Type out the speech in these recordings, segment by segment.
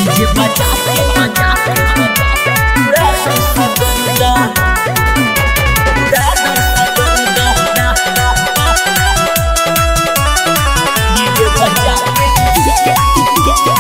DJ बजा के बजा के पूरा सगंदा पूरा सगंदा डीजे बजा के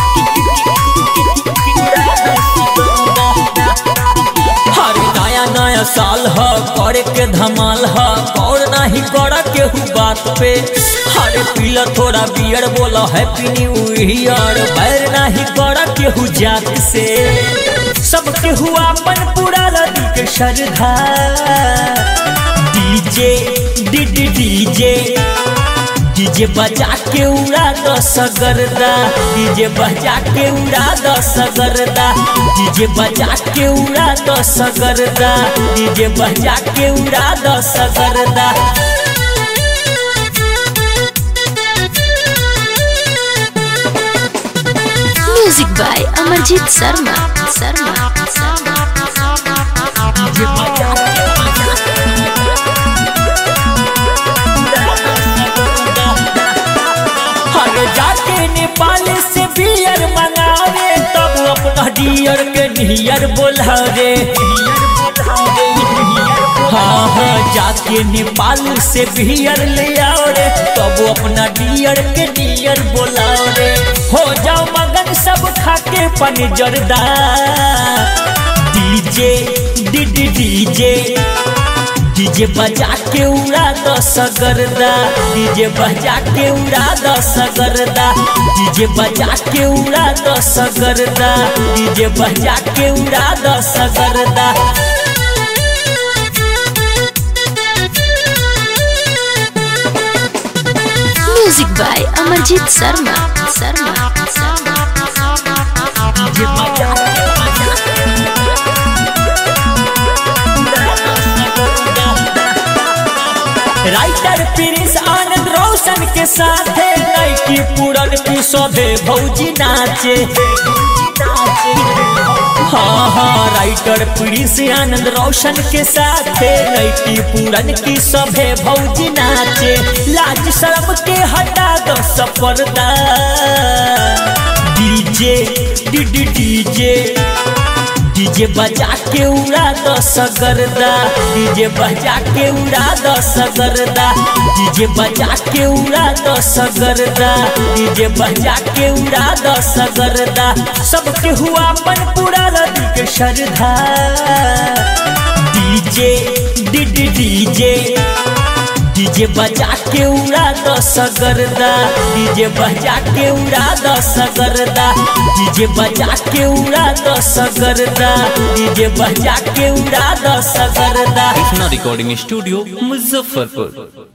हर नया नया साल ह करे के धमाल ह और नहीं कर केहू बात पे हरे पीला थोड़ा बियर बोला हैप्पी न्यू ईयर बैर नहीं कर केहू जात से सब केहू अपन पूरा लदी के श्रद्धा DJ D D DJ DJ बजा के उड़ा दो सगरदा डीजे बजा के उड़ा दो सगरदा डीजे बजा के उड़ा दो सगरदा डीजे बजा के उड़ा दो सगरदा music by Amarjeet Sharma Sharma Sharma DJ बजा के बजा के उड़ा दो सगरदा। हर जाके नेपाल से बियर मंगावे तब अपना डियर के नियर बोलावे हाँ हाँ जाके नेपाल से बियर ले आओ रे तब अपना डियर के नियर बोलाओ रे हो जाओ मगन सब खाके पन जरदा DJ D D DJ DJ बजा के उड़ा दो सगरदा डीजे बजा के उड़ा दो सगरदा डीजे बजा के उड़ा दो सगरदा डीजे बजा के उड़ा दो सगरदा music by Amarjeet Sharma Sharma Sharma DJ बजा के बजा के उड़ा दो सगरदा। राइटर प्रिंस आनंद रोशन के साथ लड़की पूरन की शोभे भौजी नाचे हाँ हाँ राइटर प्रिंस आनंद रोशन के साथ लड़की पूरन की सभे भौजी नाचे लाज शर्म के हटा दो सपर्दा DJ D D DJ DJ बजा के उड़ा दो सगरदा डीजे बजा के उड़ा दो सगरदा डीजे बजा के उड़ा दो सगरदा डीजे बजा के उड़ा दो सगरदा सबके हुआ अपन पूरा लदी के श्रद्धा DJ D D DJ DJ बजा के उड़ा दो सगरदा डीजे बजा के उड़ा दो सगरदा डीजे बजा के उड़ा दो सगरदा डीजे बजा के उड़ा दो सगरदा कृष्णा रिकॉर्डिंग स्टूडियो मुजफ्फरपुर